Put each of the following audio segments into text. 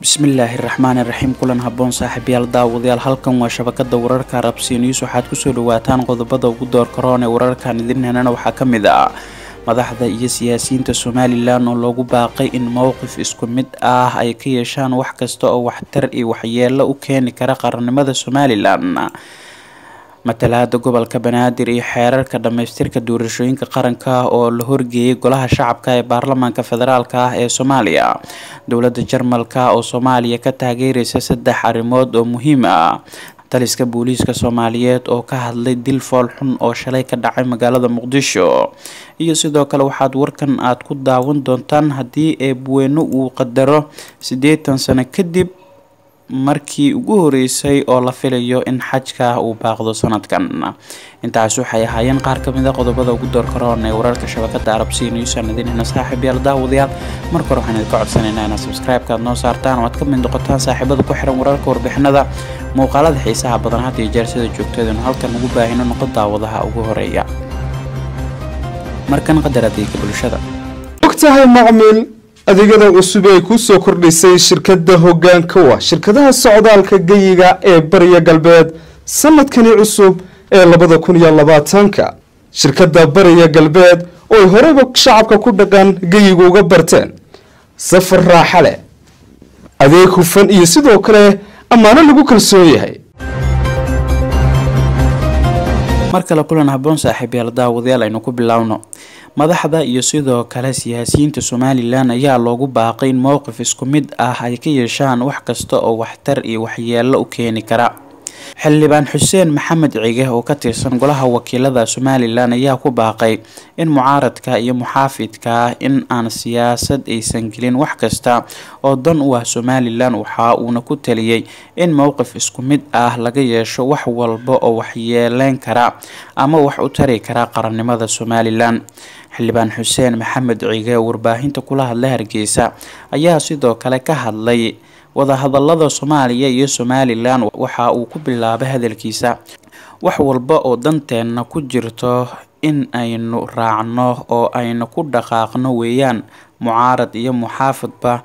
bismillaahi raxmaani raxiim kulan haboon saaxiibayaal daawadayaal halkan waa shabakada wararka rabsi news waxaad kusoo dhawaataan qodobada ugu door karoon ee wararkan idin henana waxaa ka mid ah madaxda iyo siyaasiyiinta somalilan oo loogu baaqay in mowqif isku mid ah ay ka yeeshaan wax kasta oo waxtar iyo waxyeelo u keeni kara qarannimada somalilan matalaada gobolka banaadir iyo xeerarka dhamaystirka doorashooyinka qaranka oo la horgeeyay golaha shacabka ee baarlamaanka federaalk ah ee soomaaliya dowlada jarmalka oo soomaaliya ka taageereysa saddex arrimood oo muhiim ah taliska booliiska soomaaliyeed oo ka hadlay dil fool xun oo shalay ka dhacay magaalada muqdisho iyo sidoo kale waxaad warkan aad ku daawan doontaan haddii eebweyne uu qadaro siddeetan sano kadib markii ugu horeysay oo la filayo in xajka uu baaqdo sanadkan intaas waxay ahaayeen qaar kamid a qodobada ugu door karoon ee wararka shabakada arabsi newsan idinhena saaxiib yaal daawadayaal marka hore waxaan idinka codsanaynaa inaad subscribe-ka aad noo saartaan oo aad ka mid noqotaan saaxiibada ku xiran wararka warbixinada muuqaalada xiisaha badan had iyo jeer sida joogtadeenu halkan ugu baahino noqo daawadaha ugu horeeya markan qadar adeega bulshada ogtahay macmiil adeegyada cusub ay ku soo kordhisay shirkadda hoggaanka wa shirkadaha socdaalka geyiga ee bariya galbeed sanadkani cusub ee labada kun iyo labaatanka shirkadda bariya galbeed oo ay horeyba shacabka ku dhaqan geyiga uga barteen safar raaxa leh adeeg hufan iyo sidoo kale ammaano lagu kalsoon yahay mar kale kulan haboon saaxiibyaal daawadayaal aynu ku biloawno madaxda iyo sidoo kale siyaasiyiinta somalilan ayaa loogu baaqay in mowqif isku mid ah ay ka yeeshaan wax kasta oo waxtar iyo waxyeelo u keeni kara xildhibaan xuseen maxamed cige oo ka tirsan golaha wakiilada somalilan ayaa ku baaqay in mucaaradka iyo muxaafidka in aan siyaasad aysan gelin wax kasta oo dan u ah somalilan waxa uuna ku taliyey in mowqif isku mid ah laga yeesho wax walba oo waxyeeleyn kara ama wax u tari kara qarannimada somalilan xildhibaan xuseen maxamed cige oo warbaahinta kula hadla hargeysa ayaa sidoo kale ka hadlay wadahadalada soomaaliya iyo somalilan waxa uu ku bilaabay hadalkiisa wax walba oo danteenna ku jirto in aynu raacno oo aynu ku dhaqaaqno weeyaan mucaarad iyo muxaafadba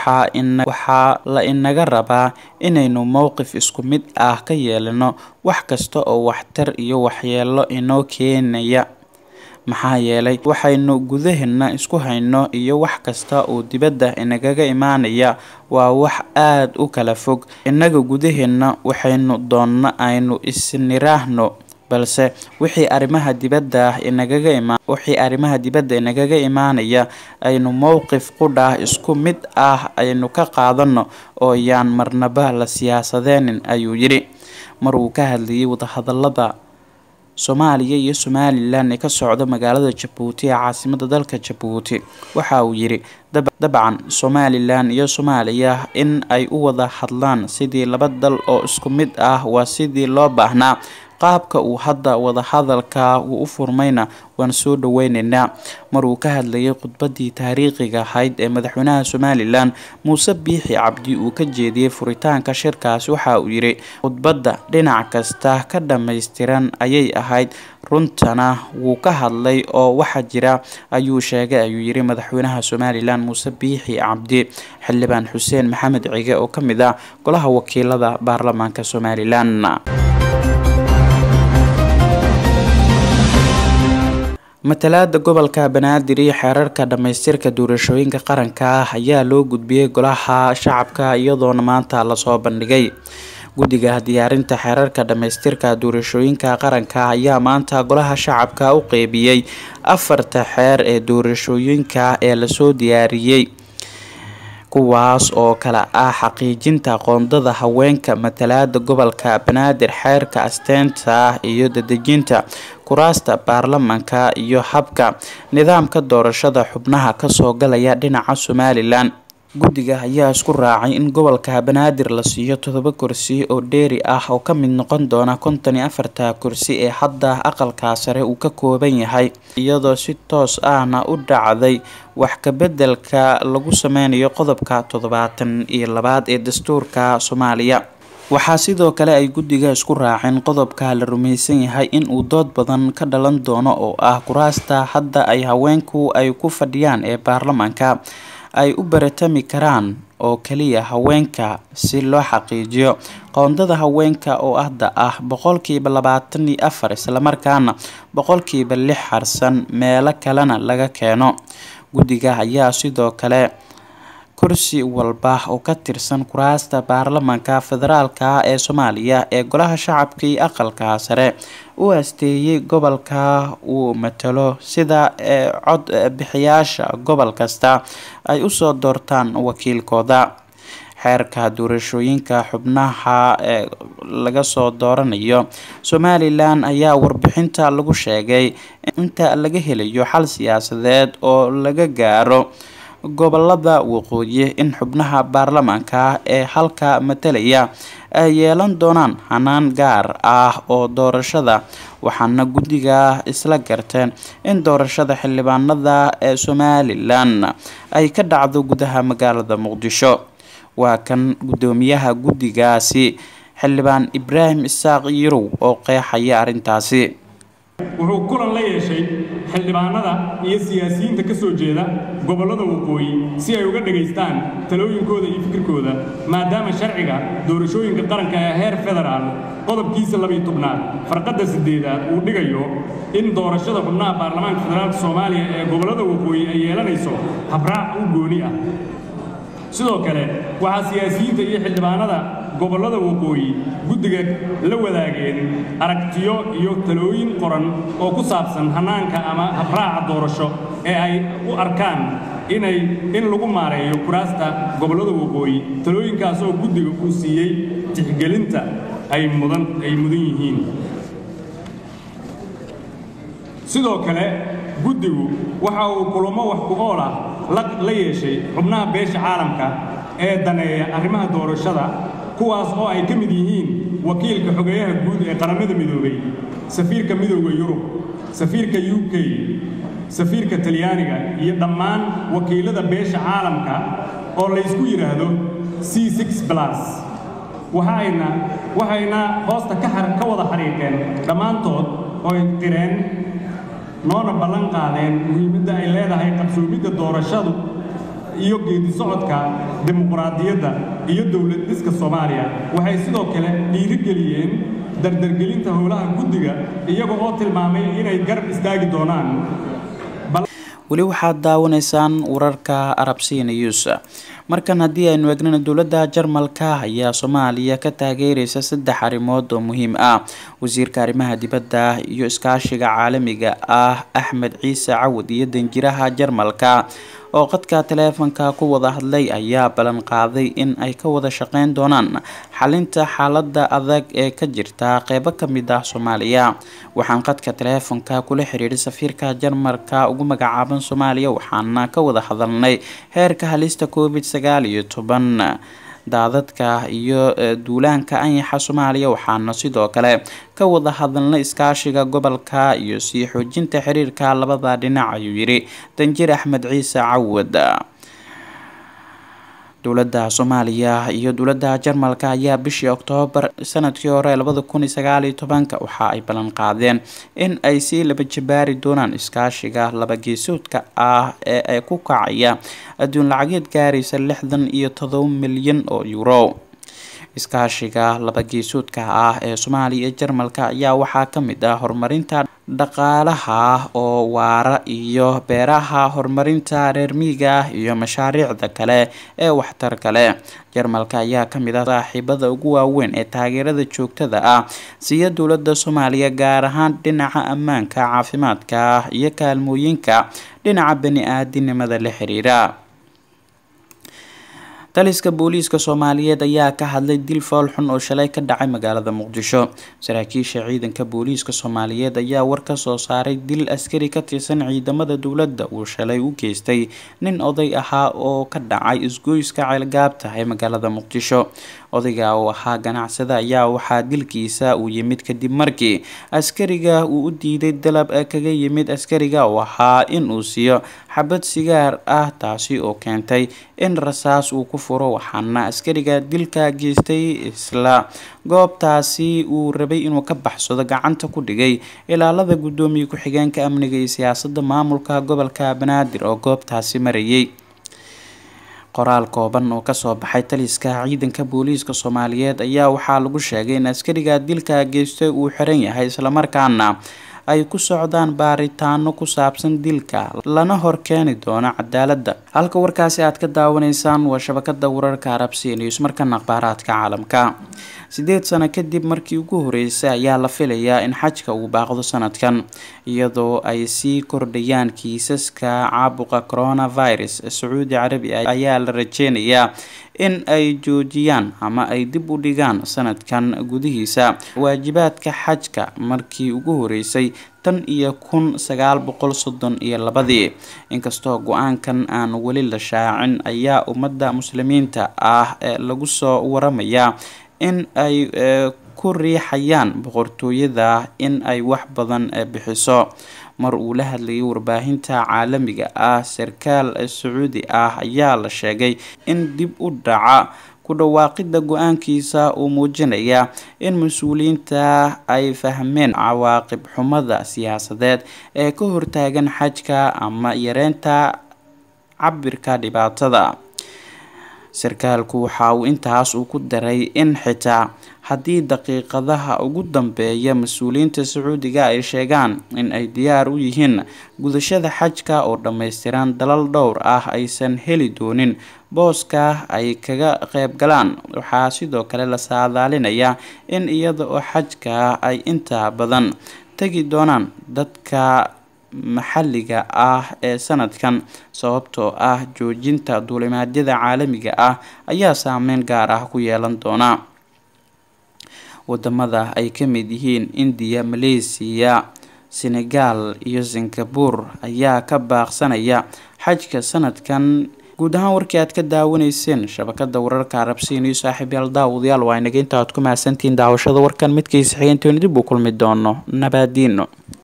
waxaa la inaga rabaa inaynu mowqif isku mid ah ka yeelano wax kasta oo waxtar iyo waxyeelo inoo keenaya maxaa yeelay waxaynu gudaheena isku hayno iyo wax kasta oo dibadda inagaga imaanaya waa wax aada u kala fog innaga gudaheena waxaynu doonna aynu isniraahno balse wixii arrimaha dibadda inagaga ima wixii arrimaha dibadda inagaga imaanaya aynu mowqif qudhaah isku mid ah aynu ka qaadano oo yaan marnaba la siyaasadeenin ayuu yidhi mar uu ka hadlayay wadahadalada soomaaliya iyo somalilan ee ka socda magaalada jabuuti ee caasimada dalka jabuuti waxa uu yidhi dabcan somalilan iyo soomaaliya in ay u wada hadlaan sidii laba dal oo isku mid ah waa sidii loo baahnaa qaabka uu hadda wadahadalka uu u furmayna waan soo dhaweyneynaa mar uu ka hadlayay khudbadii taariikhiga ahayd ee madaxweynaha somalilan muuse biixi cabdi uu ka jeediyey furitaanka shirkaasi waxa uu yidhi khudbadda dhinac kasta ka dhammaystiran ayay ahayd runtana wuu ka hadlay oo waxa jira ayuu sheegay ayuu yidhi madaxweynaha somalilan muuse biixi cabdi xildhibaan xuseen maxamed cige oo ka mid ah golaha wakiilada baarlamaanka somalilan matalaada gobolka banaadir iyo xeerarka dhamaystirka doorashooyinka qaranka ah ayaa loo gudbiyey golaha shacabka iyadoona maanta lasoo bandhigay guddiga diyaarinta xeerarka dhamaystirka doorashooyinka qaranka ayaa maanta golaha shacabka u qeybiyey afarta xeer ee doorashooyinka ee lasoo diyaariyey kuwaas oo kale ah xaqiijinta qoondada haweenka matalaada gobolka banaadir xeerka asteenta iyo dadejinta kuraasta baarlamanka iyo habka nidaamka doorashada xubnaha kasoo galaya dhinaca somalilan guddiga ayaa isku raacay in gobolka banaadir la siiyo todoba kursi oo dheeri ah oo ka mid noqon doona konton iyo afarta kursi ee hadda aqalka sare uu ka kooban yahay iyadoo si toos ahna u dhacday wax kabedelka lagu sameynayo qodobka toddobaatan iyo labaad ee dastuurka soomaaliya waxaa sidoo kale ay guddiga isku raaceen qodobka la rumaysan yahay in uu dood badan ka dhalan doono oo ah kuraasta hadda ay haweenku ay ku fadhiyaan ee baarlamaanka ay u baratami karaan oo kaliya haweenka si loo xaqiijiyo qoondada haweenka oo hadda ah boqolkiiba labaatan iyo afar islamarkaana boqolkiiba lix harsan meelo kalena laga keeno guddiga ayaa sidoo kale kursi walba oo ka tirsan kuraasta baarlamaanka federaalka ee soomaaliya ee golaha shacabka iyo aqalka sare u asteeyay gobolka uu matalo sida cod bixiyaasha gobol kasta ay usoo doortaan wakiilkooda xeerka doorashooyinka xubnaha ee laga soo dooranayo somalilan ayaa warbixinta lagu sheegay inta laga helayo xal siyaasadeed oo laga gaaro gobolada waqooyi in xubnaha baarlamaanka ee halka matalaya ay yeelan doonaan hanaan gaar ah oo doorashada waxaana guddiga isla garteen in doorashada xildhibaanada ee somalilan ay ka dhacdo gudaha magaalada muqdisho waa kan guddoomiyaha guddigaasi xildhibaan ibraahim isaaq yirow oo qeexaya arrintaasi wuxuu kulan la yeeshay xildhibaanada iyo siyaasiyiinta ka soo jeeda gobollada waqooyi si ay uga dhegaystaan talooyinkooda iyo fikirkooda maadaama sharciga doorashooyinka qaranka ee heer federaal qodobkiisa labiyo tobnaad farqadda siddeedaad uu dhigayo in doorashada xubnaha baarlamaanka federaalka soomaaliya ee gobollada waqooyi ay yeelanayso habraac u gooni ah sidoo kale waxaa siyaasiyiinta iyo xildhibaanada gobollada waqooyi guddiga la wadaageen aragtiyo iyo talooyin qoran oo ku saabsan hannaanka ama habraaca doorasho ee ay u arkaan inay in lagu maareeyo kuraasta gobollada waqooyi talooyinkaas oo guddiga uu siiyey tixgelinta ay mudan ay mudan yihiin sidoo kale guddigu waxa uu kulamo wax ku ool ah la yeeshay xubnaha beesha caalamka ee daneeya arrimaha doorashada kuwaas oo ay ka mid yihiin wakiilka xogeeyaha guud ee qaramada midoobay safiirka midooda yurub safiirka u k safiirka talyaaniga iyo dhammaan wakiilada beesha caalamka oo laysku yidhaahdo c plus waxayna waxayna hoosta ka wada xariiqeen dhammaantood ooy qireen noona ballan qaadeen muhiimadda ay leedahay qabsoomidda doorashadu iyo geedi socodka dimuqraadiyadda iyo dowlad dhiska soomaaliya waxay sidoo kale dhiirigeliyeen dardargelinta howlaha guddiga iyaga oo tilmaamay inay garab istaagi doonaan weli waxaad daawanaysaan wararka arabsiya news markan haddii aynu eegnana dowladda jarmalka ayaa soomaaliya ka taageereysa saddex arrimood oo muhiim ah wasiirka arrimaha dibadda iyo iskaashiga caalamiga ah axmed ciise cawad iyo danjiraha jarmalka oo qadka taleefanka ku wada hadlay ayaa ballan qaaday in ay ka wada shaqeyn doonaan xalinta xaalada adag ee ka jirta qeybo kamid ah soomaaliya waxaan qadka taleefanka kula xiriiray safiirka jarmalka ugu magacaaban soomaaliya waxaana ka wada hadalnay heerka halista covid sagaal iyo toban daadadka iyo duulaanka anyaxa soomaaliya waxaana sidoo kale ka wada hadalnay iskaashiga gobolka iyo sii xoojinta xiriirka labada dhinac ayuu yidhi danjir axmed ciise cawad dowladda soomaaliya iyo dowladda jarmalka ayaa bishii oktoobar sanadkii hore labada kun iyo sagaal iyo tobanka waxa ay ballan qaadeen in ay sii laba jabaari doonaan iskaashiga laba geesoodka ah ee ay ku kacaya adduun lacageed gaaraysa lixdan iyo todoba milyan oo euro iskaashiga laba geesoodka ah ee soomaaliya iyo jarmalka ayaa waxaa ka mid ah horumarinta dhaqaalaha oo waara iyo beeraha horumarinta reer miyiga iyo mashaariicda kale ee waxtarka leh jarmalka ayaa kamid ah saaxiibada ugu waaweyn ee taageerada joogtada ah siiya dowladda soomaaliya gaar ahaan dhinaca ammaanka caafimaadka iyo kaalmooyinka dhinaca bani-aadinimada la xiriira taliska booliiska soomaaliyeed ayaa ka hadlay dil fool xun oo shalay ka dhacay magaalada muqdisho saraakiisha ciidanka booliiska soomaaliyeed ayaa war ka soo saaray dil askari ka tirsan ciidamada dowladda uu shalay u geystay nin oday ahaa oo ka dhacay isgoyska ceelgaabta ee magaalada muqdisho odayga oo ahaa ganacsada ayaa waxaa dilkiisa uu yimid kadib markii askariga uu u diiday dalab kaga yimid askariga oo ahaa in uu siiyo xabad sigaar ah taasi oo keentay in rasaas uu ku furo waxaana askariga dilka geystay isla goobtaasi uu rabay inuu ka baxsado gacanta ku dhigay ilaalada guddoomiye ku-xigeenka amniga iyo siyaasada maamulka gobolka banaadir oo goobtaasi marayay qoraal kooban oo kasoo baxay taliska ciidanka booliiska soomaaliyeed ayaa waxaa lagu sheegay in askariga dilka geystay uu xiran yahay islamarkaana ay ku socdaan baaritaano ku saabsan dilka lana horkeeni doono cadaaladda halka warkaasi aad ka daawanaysaan waa shabakada wararka arabsi news markana akhbaaraadka caalamka sideed sano kadib markii ugu horeysay ayaa la filayaa in xajka uu baaqdo sanadkan iyadoo ay sii kordhayaan kiisaska caabuqa coronavirus sacuudi carabi ayaa la rajeynayaa in ay joojiyaan ama ay dib u dhigaan sanadkan gudihiisa waajibaadka xajka markii ugu horeysay tan iyo kun sagaal boqol soddon iyo labadii inkastoo go-aankan aan weli la shaacin ayaa ummadda muslimiinta ah ee lagu soo waramayaa in ay ku riixayaan boqortooyada in ay wax badan bixiso mar uu la hadlayay warbaahinta caalamiga ah sarkaal sacuudi ah ayaa la sheegay in dib u dhaca ku dhawaaqida go-aankiisa uu muujinaya in mas-uuliyiinta ay fahmeen cawaaqib xumada siyaasadeed ee ka hortaagan xajka ama yareynta cabirka dhibaatada sarkaalku waxa uu intaas uu ku daray in xitaa haddii daqiiqadaha ugu dambeeya mas-uuliyiinta sacuudiga ay sheegaan in ay diyaar u yihiin gudashada xajka oo dhammaystiran dalal dhowr ah aysan heli doonin booska ay kaga qeyb galaan waxaa sidoo kale la saadaalinayaa in iyada oo xajka ay inta badan tegi doonaan dadka maxalliga ah ee sanadkan sababtoo ah joojinta duulimaadyada caalamiga ah ayaa saameyn gaar ah ku yeelan doona wadamada ay ka mid yihiin indiya maleysiya senegal iyo singabur ayaa ka baaqsanaya xajka sanadkan guud ahaan warkii aad ka daawanayseen shabakada wararka arabsiiniyo saaxiibyaal daawadayaal waa inaga inta aad ku mahadsantihiin daawashada warkan midkiisa xigeentoona dib u kulmi doono nabaadiino